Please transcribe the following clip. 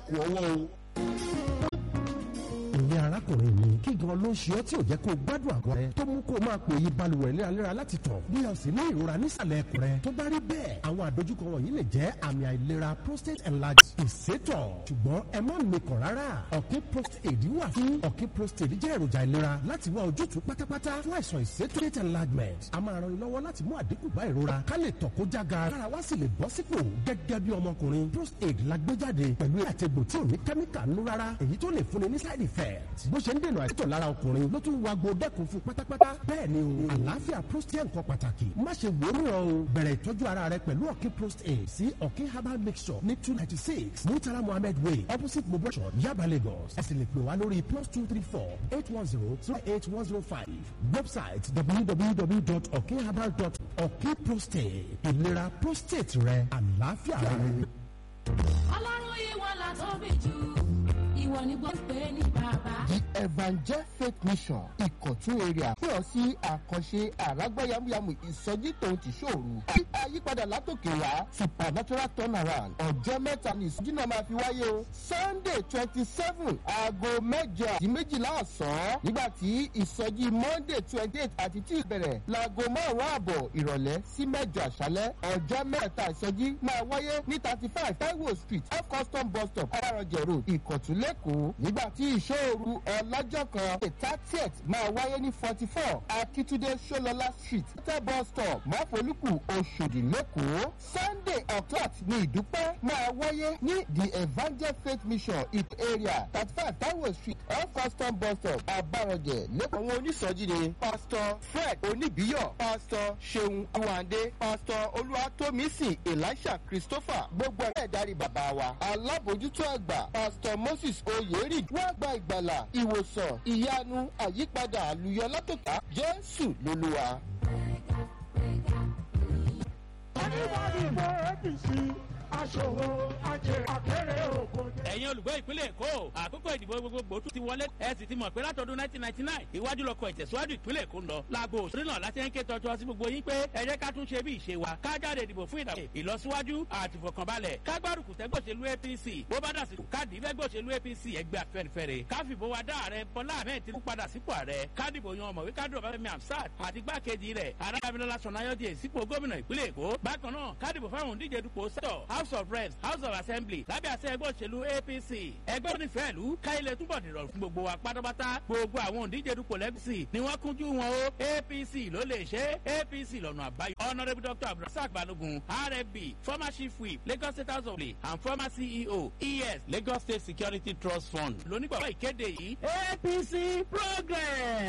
kù ọwọ́ o ìyẹn arákùnrin mi kí gan ló ń ṣe ọ́ tí ò jẹ́ kó o gbádùn àgọ́ rẹ tó mú kó o máa pòyì balùwẹ̀ léraléra láti tọ̀ bí o sì ní ìrora nísàlẹ̀ ẹ̀kọ́ rẹ tó bá rí bẹ́ẹ̀ àwọn àdójúkọ wọ̀nyí lè jẹ́ àmì àìlera prostate enlargement ìsétọ̀ ṣùgbọ́n ẹ má mikàn rárá ọ̀kí prostate wà fún ọ̀kí prostate jẹ́ èròjà ìlera láti wá ojútùú pátápátá fún àìsàn ìsétọ̀ enlargement a máa ran ni lọ́wọ́ láti mú àdínkù bá ìrora ká lè tọ̀ kó jága kára wá sì lè bọ́ sípò gẹ́gẹ́ bí ọmọkùnrin prostate la gbé jáde pẹ̀lú àtẹ̀gbò tí ò ní kẹ́míkà nú rárá èyí tó lè fúnni ní side effect bó ṣe ń dènà àìsàn lára ọkùnrin ló tún wago dẹ́kun fún pátápátá bẹ́ẹ̀ ni o àlàáfíà prostate nǹkan pàtàkì má ṣe wòórù o bẹ̀rẹ̀ ìtọ́jú ara rẹ pẹ̀lú ọ̀kí prostate sí ọ̀kí herbal mixture ní two ninety six murtala mohammed way opposite mobile yaba lagos ẹ sì lè pè wá lórí plus two three four eight one zero zero eight one zero five website www.okherbal.com ọ̀kí prostate ìlera prostate rẹ àlàáfíà rẹ. ọlọ́run ìwọ la tóbi jù ìwọ ni gbọ́ pé ní bàbá. the evangel faith mission ìkọ̀tún area pè ọ́ sí àkànṣe àrágbá yamuyamu ìsọjí tòun ti ṣòro àyípadà látòkè wá supernatural turnaround ọjọ́ mẹ́ta ni ìsọjí náà máa fi wáyé o sunday twenty seven aago mẹ́jọ àti méjìlá ọ̀sán nígbà tí ìsọjí monday twenty eight àti tí ìbẹ̀rẹ̀ laago márùn-ún ààbọ̀ ìrọ̀lẹ́ sí mẹ́jọ àṣálẹ́ ọjọ́ mẹ́ta ìsọjí máa wáyé ní thirty five taiwo street off custom bus stop ararọ̀jẹ̀ road ìkọ̀tún lẹ́kọ̀ọ́ nígbà tí ìṣòro ọlọ́jọ́ kan the thirtieth máa wáyé ní forty four akitunde solola street tẹ́ bus stop máfolúkù oṣòdì lẹ́kọ̀ọ́ sunday october ní ìdúpẹ́ máa wáyé ní the evangel faith mission it area thirty five taiwo street off custom bus stop abarọ̀jẹ̀ lẹ́kọ̀ọ́ àwọn onísọjí ni pastor fred oníbíyọ̀ pastor seun awande pastor olúwatómísìn elisha christopher gbogbo ẹ̀ darí bàbá wa alábòjútó àgbà pastor moses oyèrì wá gba ìgbàlà ìwòsàn ìyanu àyípadà àlùyọ látòkà jésù lolúwa. oníwàdìbò apc aṣòwò ajé akéré òkun. ẹ̀yin olùgbé ìpínlẹ̀ èkó àkókò ìdìbò gbogbogbò tún ti wọlé ẹ sì ti mọ̀ pé látọdún 1999 ìwájú lọkọ̀ ìtẹ̀síwájú ìpínlẹ̀ èkó ń lọ láago òṣèré náà láti ń ké tọ́jú sí gbogbo yín pé ẹ jẹ́ ká tún ṣe bí ìṣe wa ká jáde ìdìbò fún ìdàgbé ìlọsíwájú àti ìfọkànbalẹ̀ ká gbárùkù tẹ́gbọ̀ṣẹ̀lú apc bó bá dàsí káàdì fẹ́gbọ̀ṣẹ̀lú apc ẹgbẹ́ afẹ́nifẹ́re ká fìbò wa dá ààrẹ bọ́lá ahmed tinubu padà sípò ààrẹ kádìbò yan ọmọwé kádùn ọbáfẹ́mi amsat àti gbákejì rẹ̀ arábìnrin sọ̀nayọ́dì sípò gómìnà ìpínlẹ̀ èkó bákan náà kádìbò fáwọn òǹdíje dupò sẹ́tọ̀ house of reps house of assembly lábẹ́ àṣẹ ẹgbẹ́ òṣèlú apc ẹgbẹ́ onífẹ̀ẹ́ ìlú káyilẹ̀ túbọ̀ dìrọ̀ fún gbogbo wa pátápátá gbogbo àwọn òǹdíje dupò lẹ́gùsì ni wọ́n kúnjú wọn o apc ló lè ṣe apc lọ́nà àbáyọ. honourable dr abdulrasaq balogun rfb former chief whip lagos state house of lay and former ceo es lagos state security trust fund lónígbàgbọ́ ìkéde yìí apc progress.